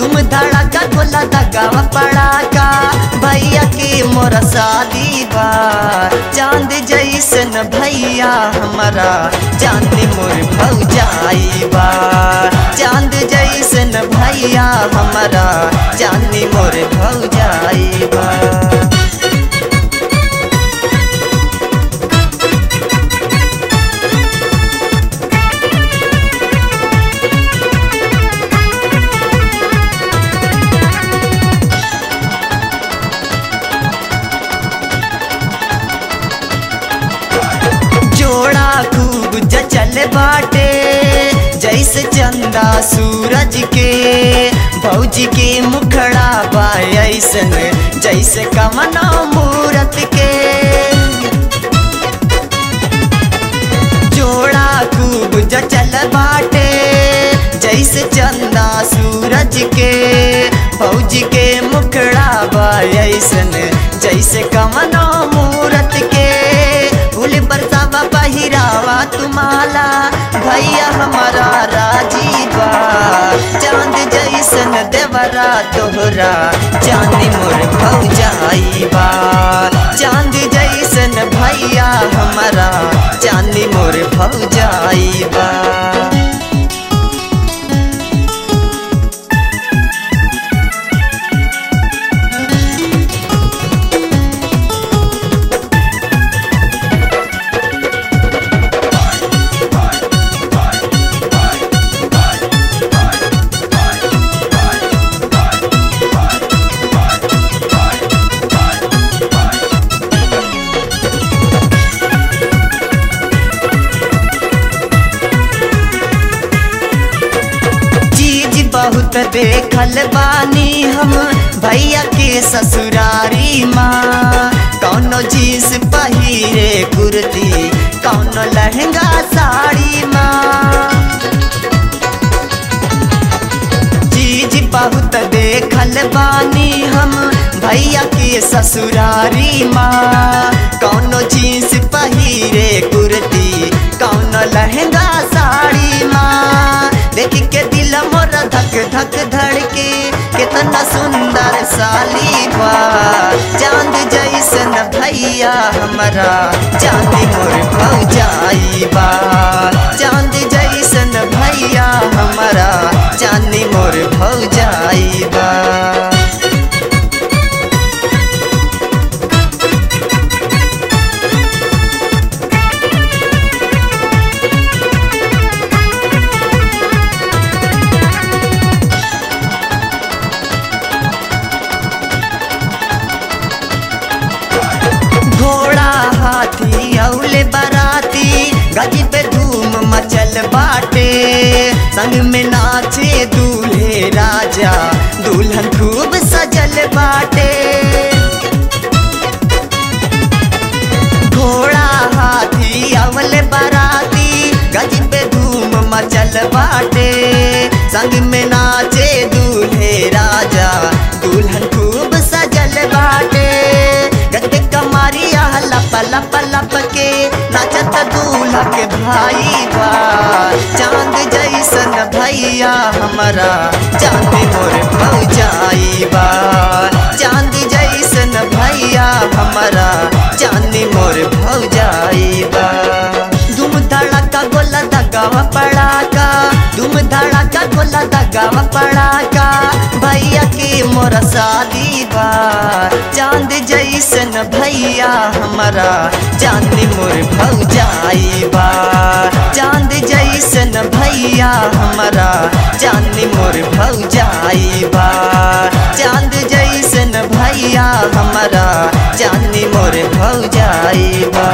तुम धड़ाका गोला दगावा पड़ाका भैया के मोरा शादी बा चांद जैसन भैया हमारा चांद मोर भौजाई बा चांद जैसन भैया हमारा चांद मोर भौजाई बा जोड़ा खूब जचल बाटे जैसे चंदा सूरज के भौजी के मुखड़ा बा ऐसन जैसे कमना मूरत के जोड़ा खूब जचल बाटे जैसे चंदा सूरज के भौजी के मुखड़ा बा ऐसन जैसे कमना मूरत के फूल बरसावा पहिरावा तुम्हारा भैया हमारा राजीवा चांद जैसन देवरा तोहरा चांदी मोर भौजाईबा चांद जैसन भैया हमारा चांदी मोर भौजाईबा चीज बहुत देखल बानी हम भैया के ससुरारी माँ कौनो जींस पहिरे कुर्ती कौनो लहंगा साड़ी माँ चीज बहुत देखल बानी हम भैया के ससुरारी माँ कौनो जींस पहिरे कुर्ती कौनो लहंगा साड़ी माँ देख के दिल मोर धक धक धड़के कितना सुंदर साली बा चांद जैसन भैया हमारा चांदी मोर भौजाई बा चांद जैसन भैया हमारा चांदी मोर भौजाई बा घोड़ा हाथी औले बराती गज पे धूम मचल बाटे संग में नाचे दूल्हे राजा दुल्हन खूब सजल बाटे घोड़ा हाथी अवल बराती गज पे धूम मचल बाटे संग में नाचे दूल्हे राजा दुल्हन खूब सजल बाटे गज पे कमारिया लप लप लप के नाचत दूल्हा के भाई बा चांद जैसन भैया हमारा चांद मोर भौजाई बा चांद जैसन भैया हमारा चांदी मोर भौजाई बा धूम धड़ाका गोला दगावा पड़ाका धूम धड़ाका गोला दगावा पड़ाका भैया के मोरा शादी बा चांद जैसन भैया हमारा चांदी मोर भौजाई बा चांद जैसन भैया हमारा चांदी मोर भौजाई बा चांद जैसन भैया हमारा चांदी मोर भौजाई बा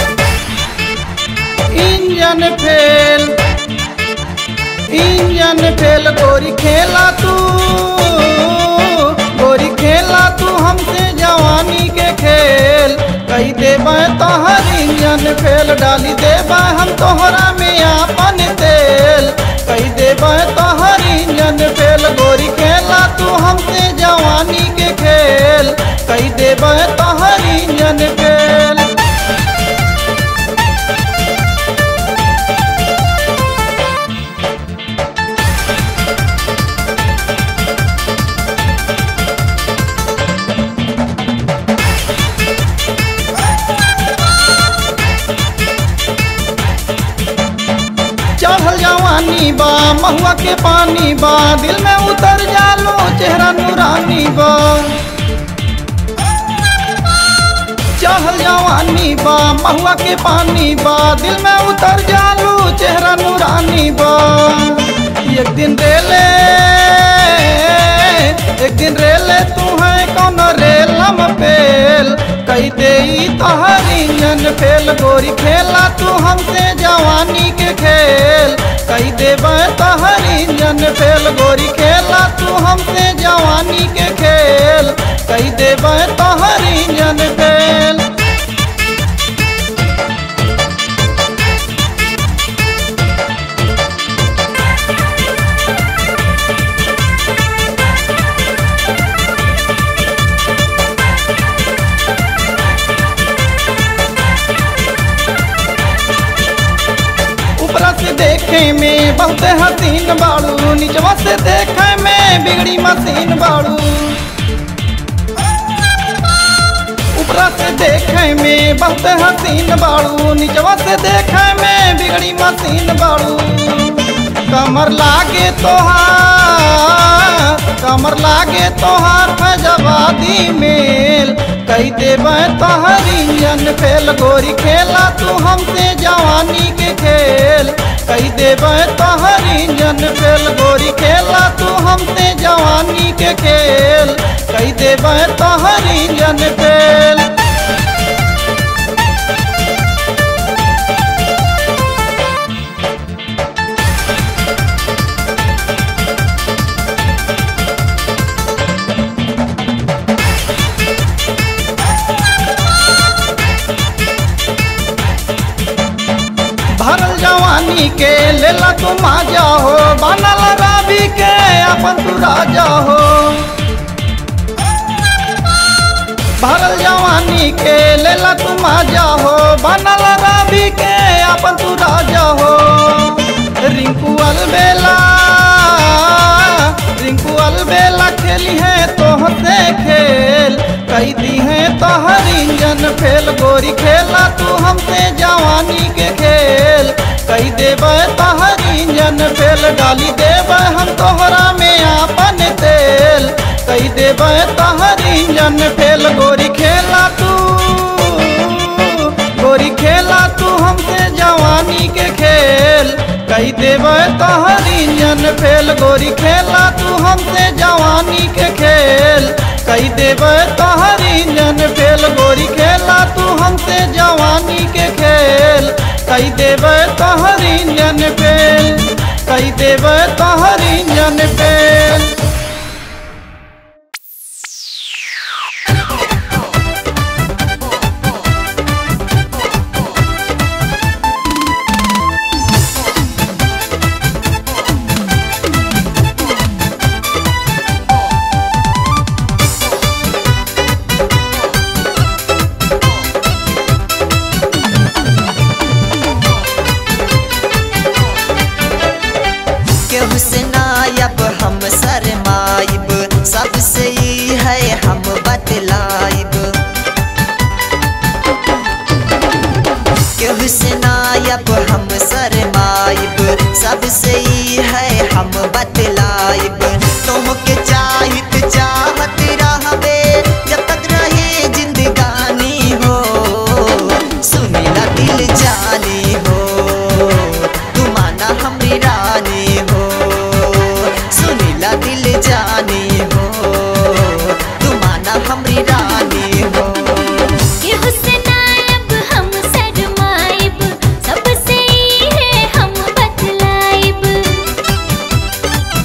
इंजन फेल इंजन फेल गोरी खेला तू गोरी खेला तू हमसे जवानी के खेल कही देबे तोहर इंजन फेल डाली देबे हम तोहरा में आपन तेल कही देबे तोहर इंजन फेल गोरी खेला तू हमसे जवानी के खेल कही देबे तोहर इंजन फेल चढ़ल जवानी बा महुआ के पानी बा दिल में उतर जालो चेहरा नूरानी बा चढ़ल जवानी बा महुआ के पानी बा दिल में उतर जालो चेहरा नूरानी बा एक दिन रेले एक दिन रेले तू है कौन रेलम फेल कही दे तोहर इंजन फेल गोरी खेला तू हमसे जवानी के खेल कही देबे तोहर इंजन फेल गोरी खेला तू हमसे जवानी के खेल कही देबे तोहर इंजन फेल ऊपरा से देखे में बहुत हसीन बाड़ू निचवा से देखे में बिगड़ी मशीन बाड़ू ऊपरा से देखे में बहुत हसीन बाड़ू निचवा से देखे में बिगड़ी मशीन बाड़ू कमर लागे तोहार कमर लागे तोहार फजवादी मेल कही देबे तोहर इंजन फेल गोरी खेला तू हमसे जवानी के खेल कही देबे तोहर इंजन फेल गोरी खेला तू हमसे जवानी के खेल कही देबे तोहर इंजन फेल भरल जवानी के लेला तू माजा हो बनल रावी के अपन तू राजा हो भरल जवानी के लेला तू माजा हो बनल रावी के अपन तू राजा हो रिंकू अलबेला रिंकू अलबेला खेली है तोहसे खेल कही दी है तोहर इंजन फेल गोरी खेला तू हमसे जवानी के खेल कही देबे तोहर इंजन फेल डाली देबे हम तोहरा में आपन तेल कही देबे तोहर इंजन फेल गोरी खेला तू गोरी खेला तू हमसे जवानी के खेल कही देबे तोहर इंजन फेल गोरी खेला तू हमसे जवानी के खेल कही देबे तोहर इंजन फेल गोरी खेला तू हमसे जवानी के खेल कही देबे तोहर इंजन फेल कही देबे तोहर इंजन फेल केहू से नायब हम शरमाइब सबसे ही है हम बतलाइब केहू से नायब हम शरमाइब सबसे ही है हम बतलाइब तुमके चाहत चाहत रहबे जब तक रहे जिंदगानी हो सुनीला दिल जानी हो तू माना हमरी रानी हो सुनीला दिल जानी हो तू माना हमरी रानी हो ये हुस्न आयब हम शर्माइब सबसे ही है हम बतलाइब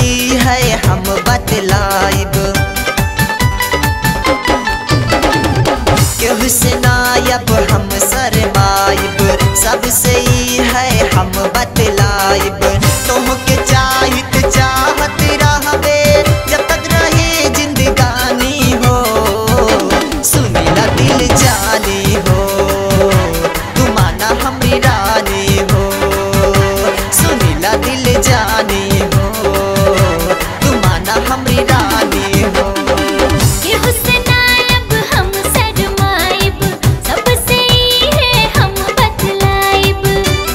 ई है हम बतलाइब केहू से नायब हम शरमाइब सबसे ई है हम बतलाइब तोहके चाहित चाहत रहबे जब तक रहे जिंदगानी हो सुनीला दिल जानी हो तू माना हमरी रानी हो सुनीला दिल जानी हो तू माना हमरी रानी हो ये हुस्नायब हम शर्माइब सबसे ई है हम बतलाइब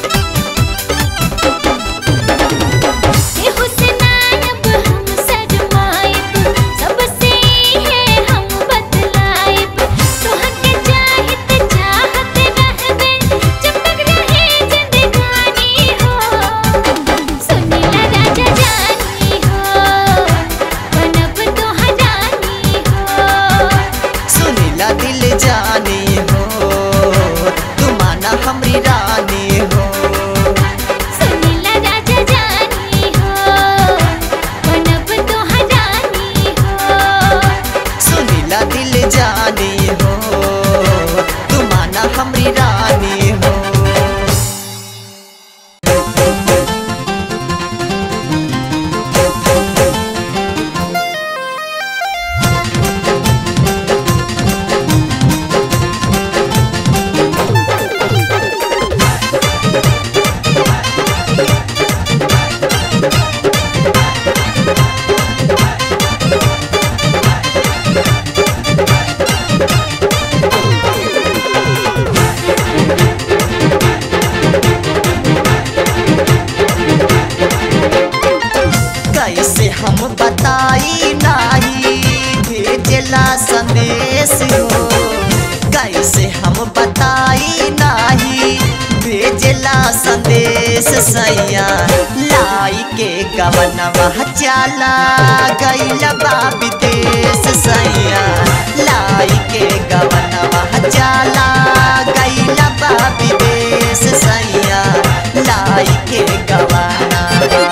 ये हुस्नायब हम शर्माइब सबसे ई है हम बतलाइब तोहके चाहत चाहत रहबे जब तक रहे जिंदगानी हो सुनीला राजा जानी हो बनब तो हजानी हो सुनीला दिल जानी हो तू माना हमरी रानी हो सुनीला राजा जानी हो बनब तो हजानी हो सुनीला दिल जानी हो तू माना हमरी रानी हो कैसे हम बताई नाही भेजला संदेश हो कैसे हम बताई नाही भेजला संदेश सैया लाई के गवनवा चाला गैल बा विदेश सैया लाई के गवनवा चाला गैल बा विदेश सैया लाई के गवनवा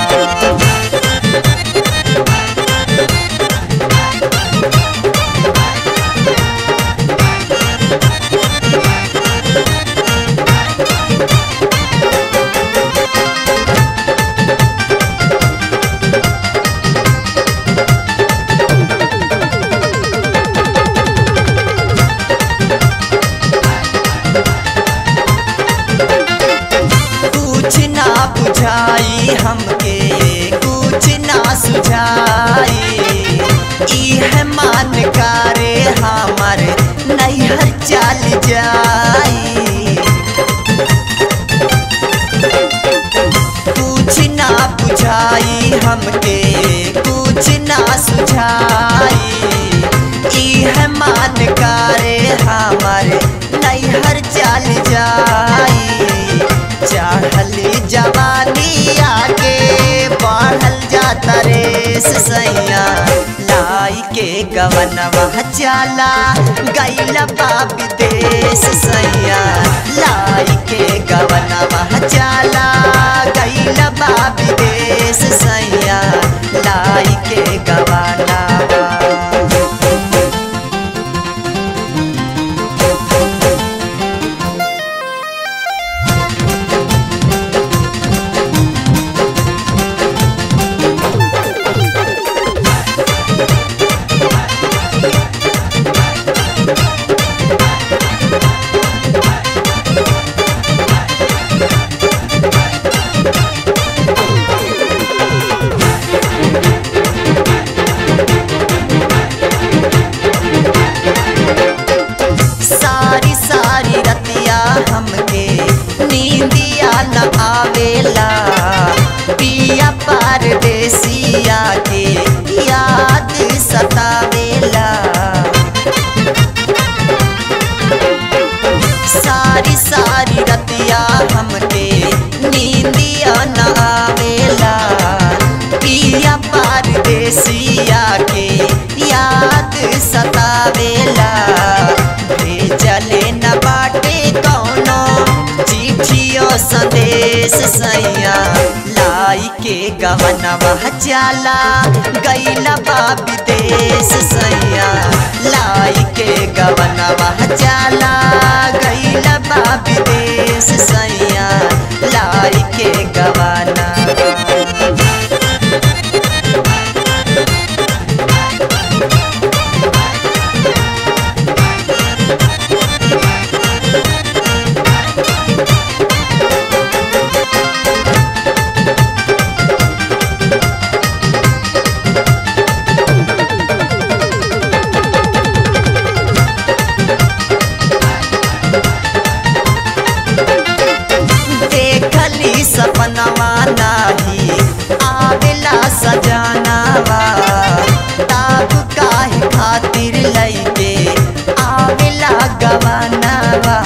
कुछ ना बुझाई हमके कुछ ना सुझाई इह मान करे हमर नैहर चल जाई कुछ ना बुझाई हमके कुछ ना सुझाई इह मान करे हमर नैहर चल जाई चढ़ली जवानी आगे बढ़ल जाता रे सैया लाई के गवनवा चाला गैल बा विदेश सैया लाई के गवनवा चाला गैल बा विदेश सैया लाई के गवनवा सारी सारी रतिया हमके नींदिया न आवेला पिया परदेसिया के याद सतावेला सारी सारी रतिया हमके नींदिया न आवेला पिया परदेसिया के याद सतावेला भेजले न बाटे कौनो चिट्ठियो संदेश सैया लाई के गवनवा चाला गैला बा विदेश सैया लाई के गवनवा चाला गैला बा विदेश सैया लाई के गवनवा देखली सपनवा नाही आवेला सजनावा ताब काहे खातिर लैके आवेला गवनवा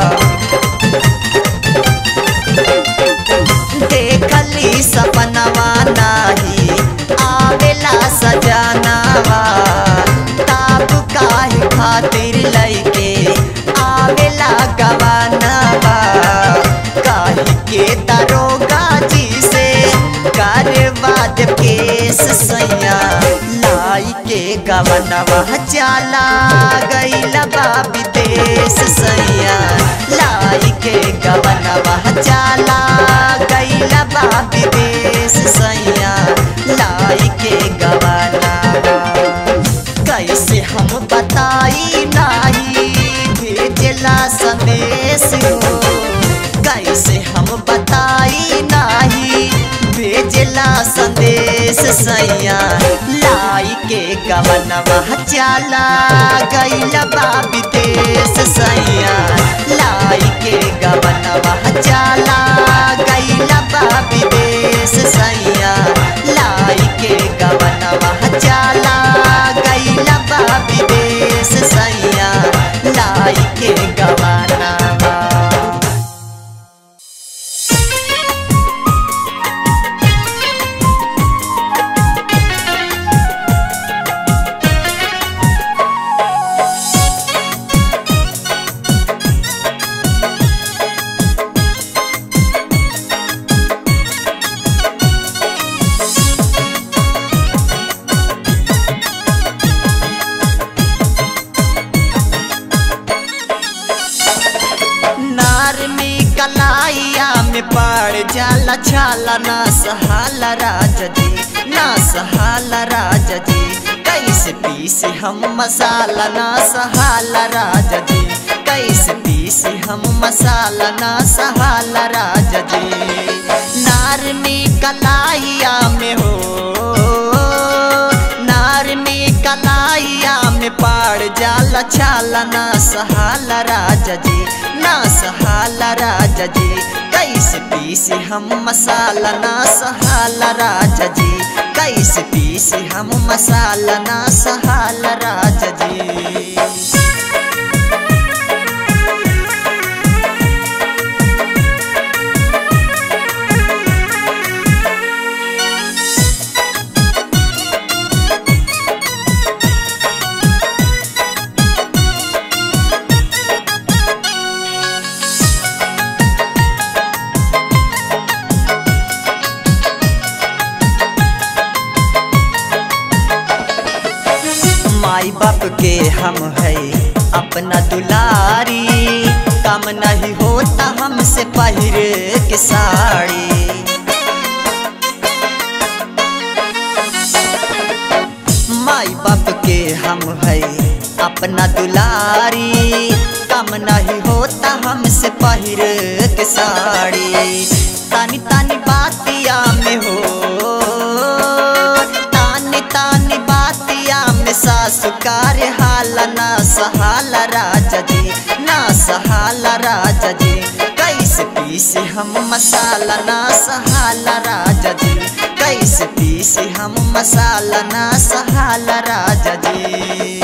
देखली सपनवा नाही आवेला सजनावा ताब काहे खातिर लैके आवेला गवनवा काहे के दरोगा जी से कार्यवाद केस सैया लाई के गवनवा चाला गैला बा विदेश सैया लाई के गवनवा चाला गैला बा विदेश सैया लाई के गवनवा कैसे हम बताई नाही भेजला संदेश हो कैसे हम बताई नाही भेजला संदेश सैया लाई के गवनवा चाला गैला बा विदेश सैया लाई के गवनवा चाला गैला बा विदेश सैया लाई के गवनवा चाला गैला बा विदेश सैया लाई के गवनवा नार में कलाइया में पड़ जाला छाला ना सहाला राजा जी ना सहाला राजा जी कैसे पीसे हम मसाला ना सहाला राजा जी कैसे पीसे हम मसाला ना सहाला राजा जी नार में कलाइया में हो नार में कलाइया में पाड़ जाला छाला ना सहाला राजा जी ना सहाला राजा जी कैसे पीसे हम मसाला ना सहाला राजा जी कैसे पीसे हम मसाला ना सहाला राजा जी माई बाप के हम है अपना दुलारी काम नहीं होता हमसे पहिर के साड़ी माई बाप के हम है अपना दुलारी काम नहीं होता हमसे पहिर के साड़ी तानी तानी बातिया में हो तानी तानी बातिया में सासु कार्य हाल ना सहाला राजा जी ना सहाला राजा जी कैसे पीसे हम मसाला ना सहाला राजा जी कैसे पीसे हम मसाला ना सहाला राजा जी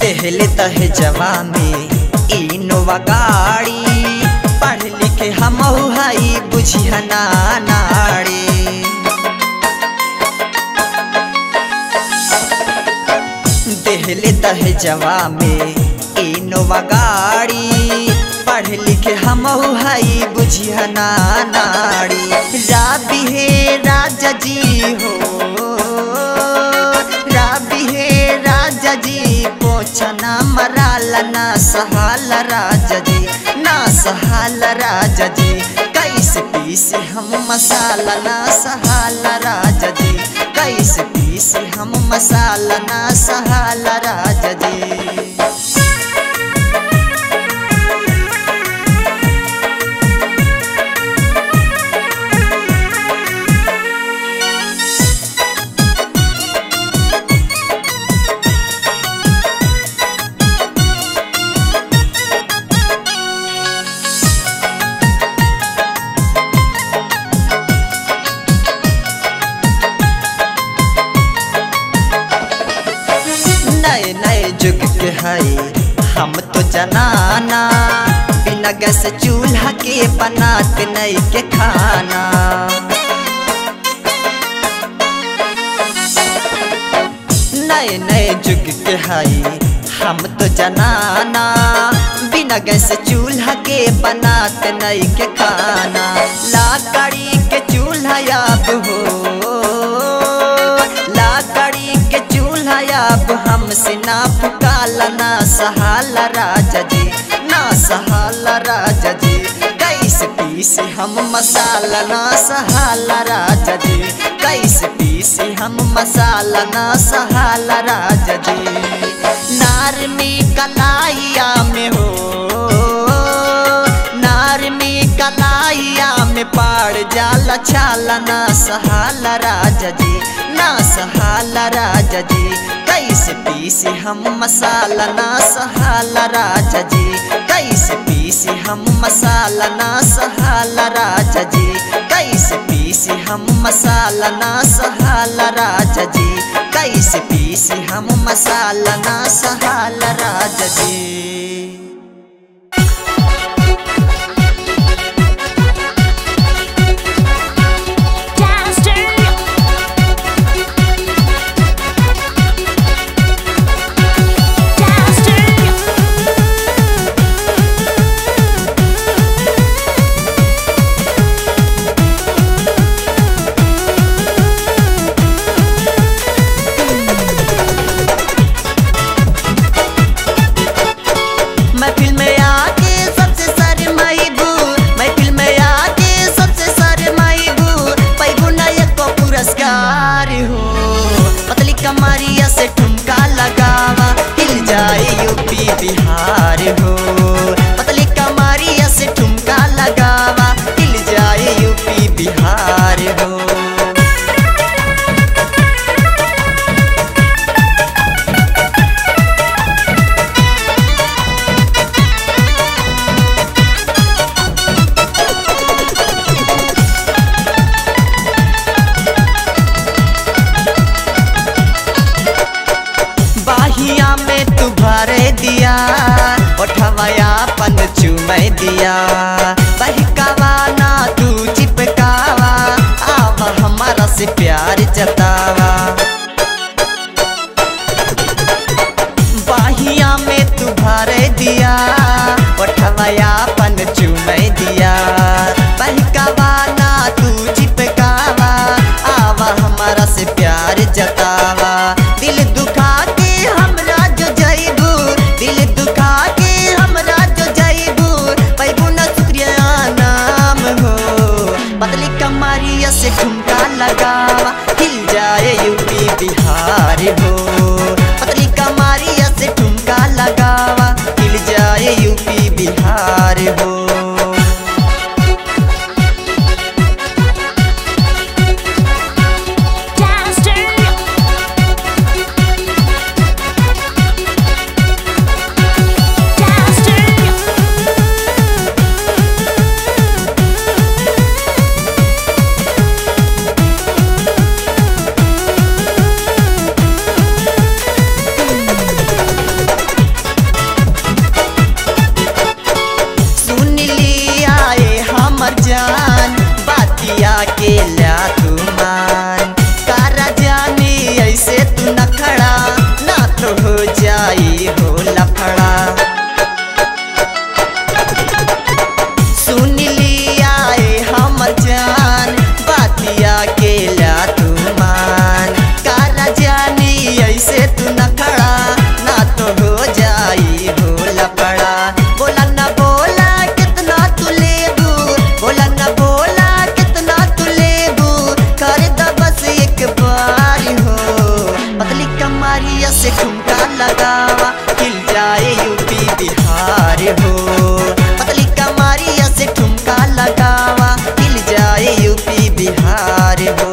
देहले तहे जवा में इनोवा गाड़ी पढ़ लिखे हम हई बुझिया ना नाड़ी देहले तहे जवा में इनोवा गाड़ी पढ़ लिखे हम हई बुझिया ना नाड़ी राबी हे राजा जी हो राबी हे राजा जी पोछना मराला ना सहाल राजा जी ना सहाल राजा जी कैसे पीसे हम मसाला ना सहाल राजा जी कैसे पीसे हम मसाला ना सहाल राजा जी नए नए जुग के हई हम तो जनाना बिना गैस चूल्हा के बनाते नई के खाना नए नए जुग के हई हम तो जनाना बिना गैस चूल्हा के बनाते नई के खाना लाकड़ी के चूल्हा अब हो लाकड़ी के चूल्हा अब हमसे ना पुकाला ना सहाला राजा जी ना सहाला राजा जी कैसे पीसे हम मसाला ना सहाला राजा जी कैसे पीसे हम मसाला ना सहाला राजा जी नार में कलाइया में हो नार में कलाइया में पाड़ जाला छाला ना सहाला राजा जी ना सहाला राजा जी कैसे पीसे हम मसाला ना सहाला राजा जी कैसे पीसे हम मसाला ना सहाला राजा जी कैसे पीसे हम मसाला ना सहाला राजा जी कैसे पीसे हम मसाला ना सहाला राजा जी महफिल में आके सबसे शर्माइबू महफिल में आके सबसे शर्माइबू पैबू ना एको पुरस्कार हो पतली कमरिया से ठुमका लगावा हिल जाए यूपी बिहार हो पतली कमरिया से ठुमका लगावा हिल जाए यूपी बिहार हो बाहिया में तू भरे दिया ओठवया पन चुमै दिया बहकावा ना तू चिपकावा आवा हमारा से प्यार जतावा बाहिया में तू भरे दिया ओठवया पन चुमै दिया बहकावा ना तू चिपकावा आवा हमारा से प्यार जतावा दिल दुखा के हमरा जो जइबू दिल दुखा के हमरा जो जइबू पैबू ना शुक्रिया नाम हो पतली कमरिया से ठुमका लगावा हिल जाए यूपी जाई हो लफड़ा सुन लिया ए हम जान बातिया के ला तू मान कारा जानी ऐसे तू न खड़ा ना तो हो जाई हो लफड़ा बोला ना बोला कितना तू लेबू बोला ना बोला कितना तू लेबू कर द बस एक बार हो पतली कमारिया से ठुमका लगावा हिल जाए यूपी बिहार हो पतली कमारिया से ठुमका लगावा हिल जाए यूपी बिहार हो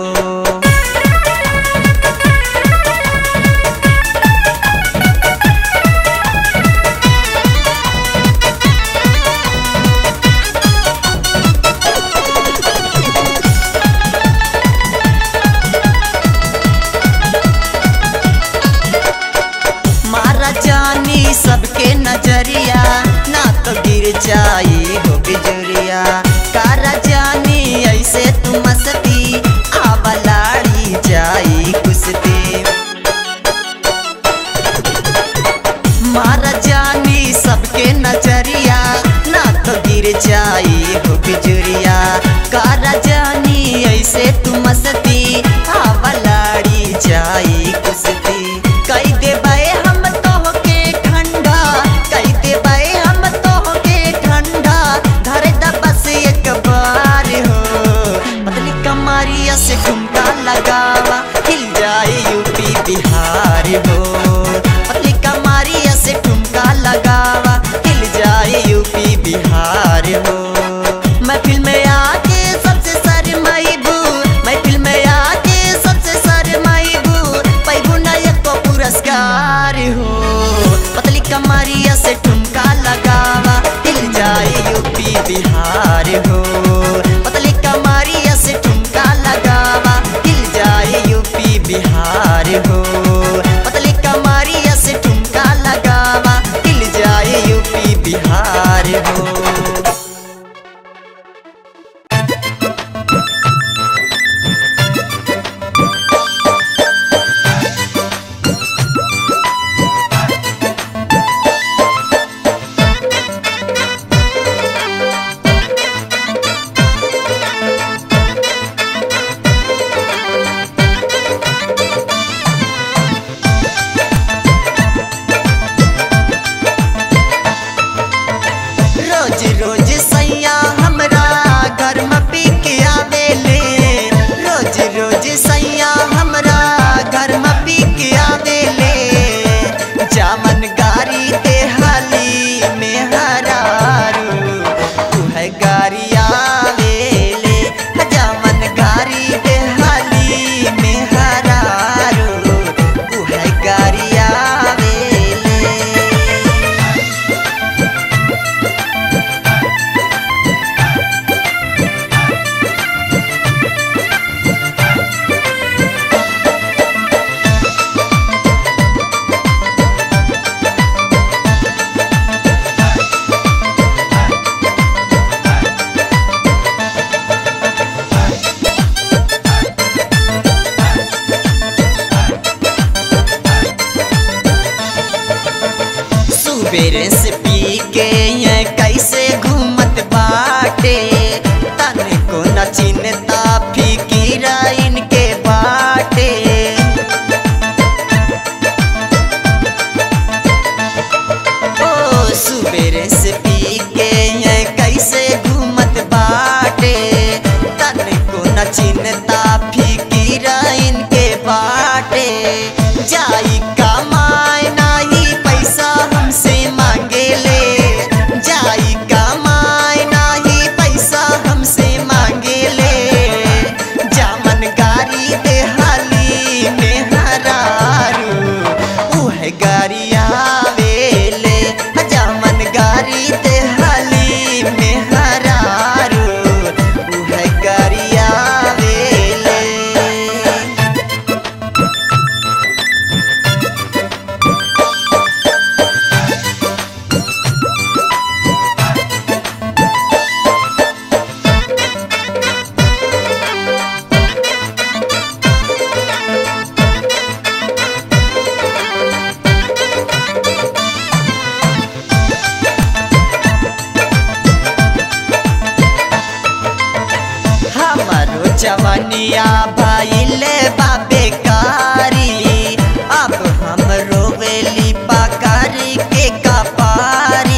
मारा जानी सबके नजरिया ना तो गिर जाई हो बिजुरिया कारा जानी ऐसे तू मस्ती आवा लाड़ी जाई कुश्ती मारा जानी सबके नजरिया ना तो गिर जाई हो बिजुरिया कारा जानी ऐसे तू मस्ती आवा लाड़ी जाई कुश्ती कई देबे हम तोहके ठंडा कई देबे हम तोहके ठंडा धरे द बस एक बार हो पतली कमारिया से ठुमका लगावा हिल जाए यूपी बिहार हो पतली कमारिया से ठुमका लगावा हिल जाए यूपी बिहार हो महफिल में आके सबसे शर्माइबू महफिल में आके सबसे शर्माइबू पैबू ना एको पुरस्कार हो पतली कमारिया से ठुमका लगावा हिल जाए यूपी बिहार हो पतली कमारिया से ठुमका लगावा हिल जाए यूपी बिहार हो पतली कमारिया से ठुमका लगावा हिल जाए यूपी बिहार हो रोज रोज सैया हमरा घर में पी के आवेले रोज रोज सैया हमरा घर में पी के आवेले जामन गारी ते हाली में हरारू तू है गारी आवेले जामन गारी ते हाली में हरारू तू है गारी आवेले सुबेरे से पी के ये कैसे घूमत बाटे तन को न चिन्हता फिकीरा इनके बाटे ओ सुबेरे से पी के ये कैसे घूमत बाटे तन को न चिन्हता फिकीरा इनके बाटे जाई कमाए नाही पैसा हमसे मांगे ले जाई कमाए नाही पैसा हमसे मांगे ले जामन गारी दे हाली में हरारू उह गारी आवेले जामन गारी दे हाली में हरारू उह गारी आवेले जवनिया भइले बाबेकारी अब हम रोवेली पकारी के कपारी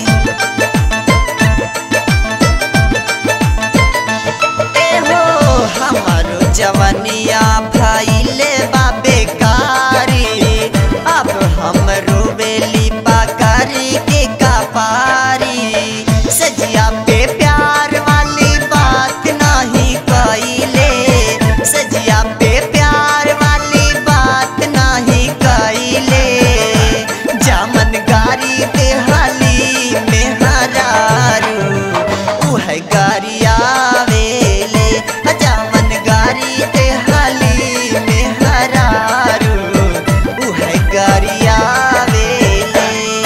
एहो हमारो जवनिया भइले बाबेकारी अब हम रोवेली पकारी के कपारी सजिया पे प्यार वाली बात नहीं कइले सजिया पे प्यार वाली बात नहीं कइले जामन गारी पे हाली में हरारू उह गारिया वेले जामन गारी पे हाली में हरारू उह गारिया वेले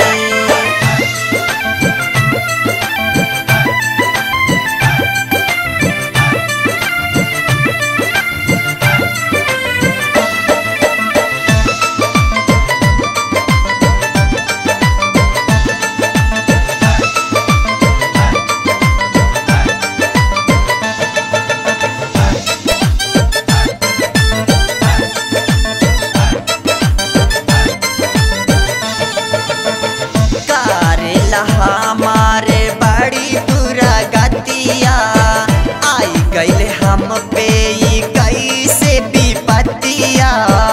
करेला हमारे बड़ी दुरागतिया आई गईले हम पे ई कैसे विपतिया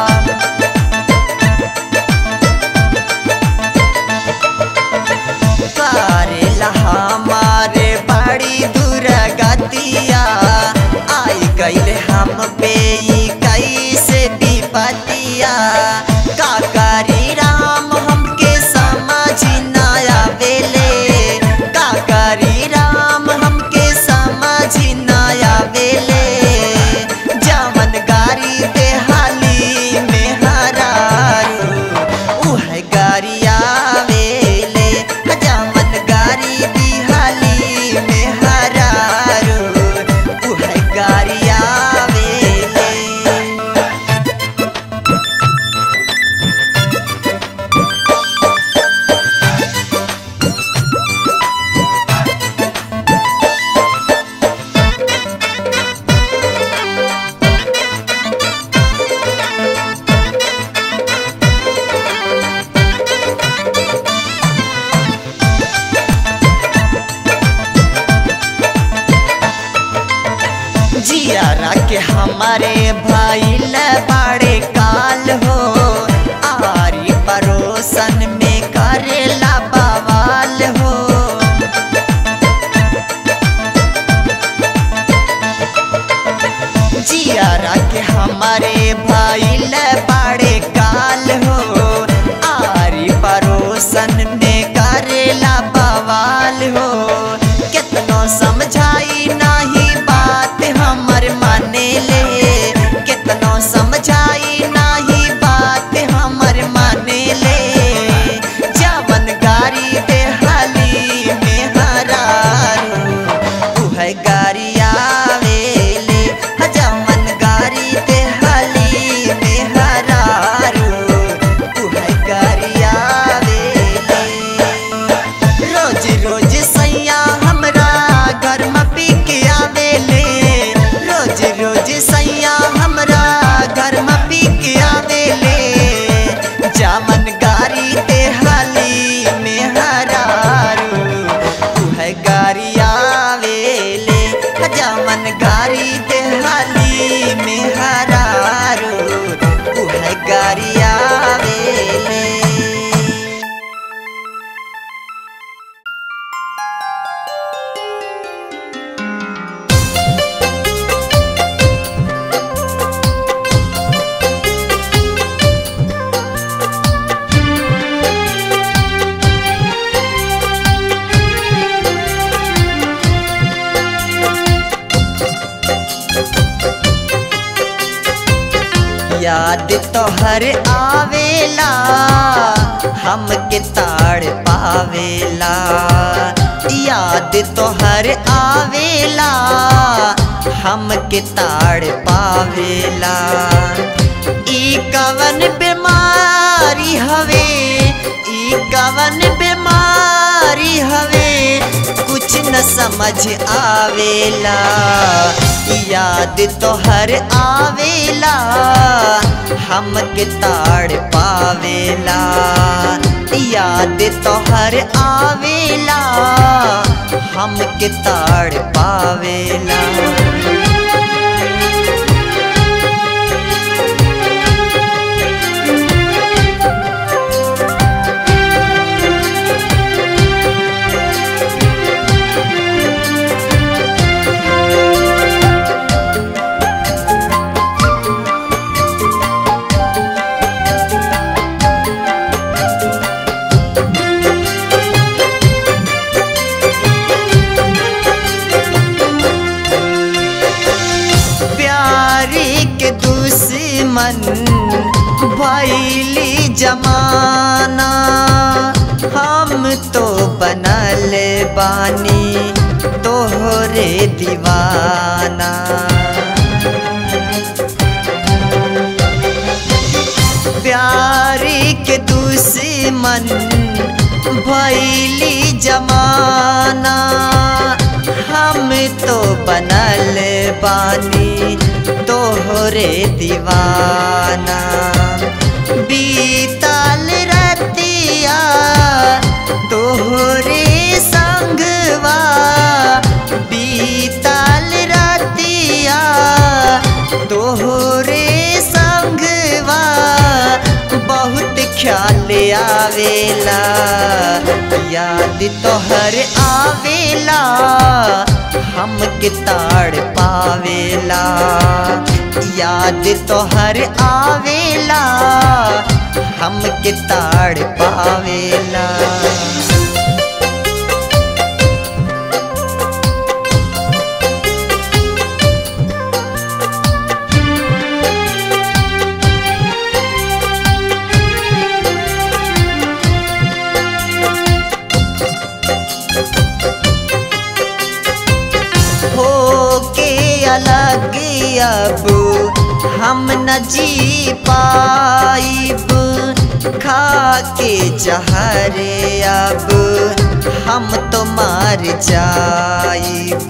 करेला हमारे बड़ी दुरागतिया आई गईले हम पे ई कैसे विपतिया का करी राम हमके समझ ना आवेले का करी राम हमके समझ ना आवेले जवन गारी बेहाली में हरारू उह गारी आवेले जवन गारी बिहाली में हरारू उह गारी आवेले जियारा के हमारे भाईल बड़े काल हो आरी परोसन में करेला बवाल हो जियारा के हमारे भाईल बड़े काल हो आरी परोसन में करेला बवाल हो कितनो समझाई नाही बात हमर माने ले कितनो समझाई नाही बात हमर माने ले जवन गारी बेहाली में हरारू उह गारी आवेले जवन गारी बेहाली में हरारू उह गारी आवेले रोज रोज सैया हमरा घर में पी के आवेले रोज रोज सैया हमरा घर में पी के आवेले जामन गारी ते हाली में हरारू उह गारी आवेले जामन गारी ते हाली में हरारू उह गारी आवेले याद तोहर आवेला हमके ताड़ पावेला याद तोहर आवेला हमके ताड़ पावेला ई कवन बीमारी हवे ई कवन बीमारी हवे कुछ न समझ आवेला याद तोहर आवेला हमके ताड़ पावेला याद तोहर आवेला हमके ताड़ पावेला प्यारी के दुश्मन भैली जमाना हम तो बनल बानी तोहरे दीवाना प्यारी के दुश्मन भैली जमाना हम तो बनल बानी तोहरे दीवाना बीतल रतिया तोहरे संगवा बीतल रतिया तोहरे संगवा बहुत ख्याल आवेला याद तोहर आवेला हमके ताड़ पावेला याद तोहर आवेला हमके ताड़ पावेला हो के अलग अब हम न जी पाइब खा के जहरे अब हम तो मार जाइब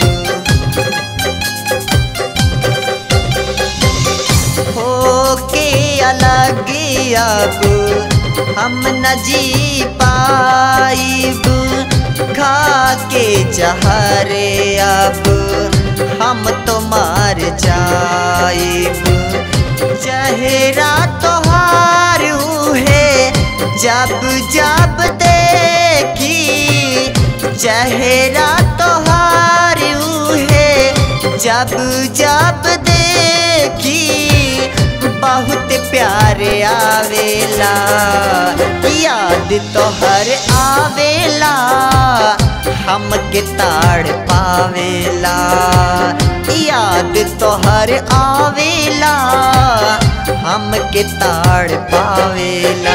हो के अलग अब हम न जी पाइब खा के जहरे अब हम तो मार जाइब चेहरा तोहार है जब जब देखी चेहरा तोहार है जब जब देखी बहुत प्यार आवेला याद तोहर आवेला हमके ताड़ पावेला याद तोहर आवेला हमके ताड़ पावेला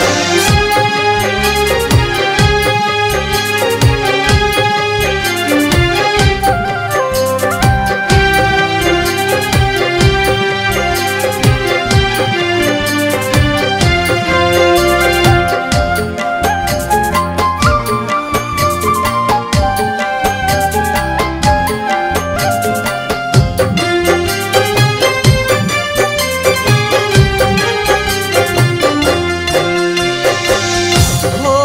हो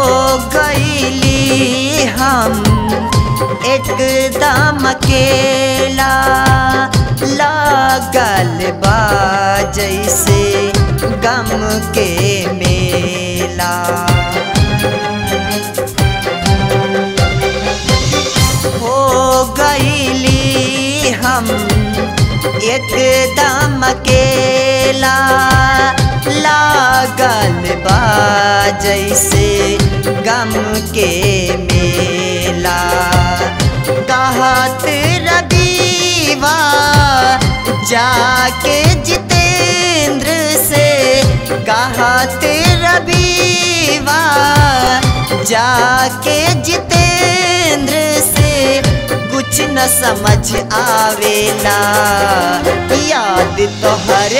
गईली हम एकदम अकेला लागल बा जैसे गम के मेला हो गईली हम एकदम अकेला लागल बा जैसे गम के मेला कहत रबीवा जाके जितेंद्र से कहत रबीवा जाके जितेंद्र से कुछ न समझ आवेला याद तोहर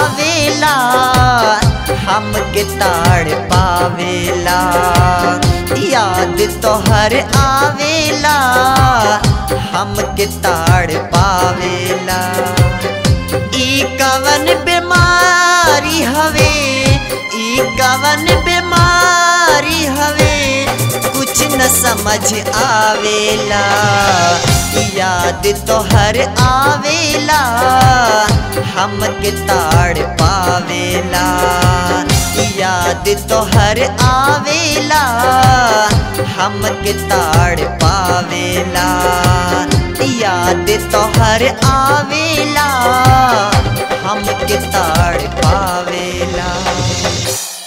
आवेला हमके ताड़ पावेला याद तोहर आवेला हमके ताड़ पावेला ई कवन बीमारी हवे ई कवन बीमारी हवे कुछ न समझ आवेला याद तोहर आवेला हमके ताड़ पावेला याद तोहर आवेला हमके ताड़ पावेला याद तोहर आवेला हमके ताड़ पावेला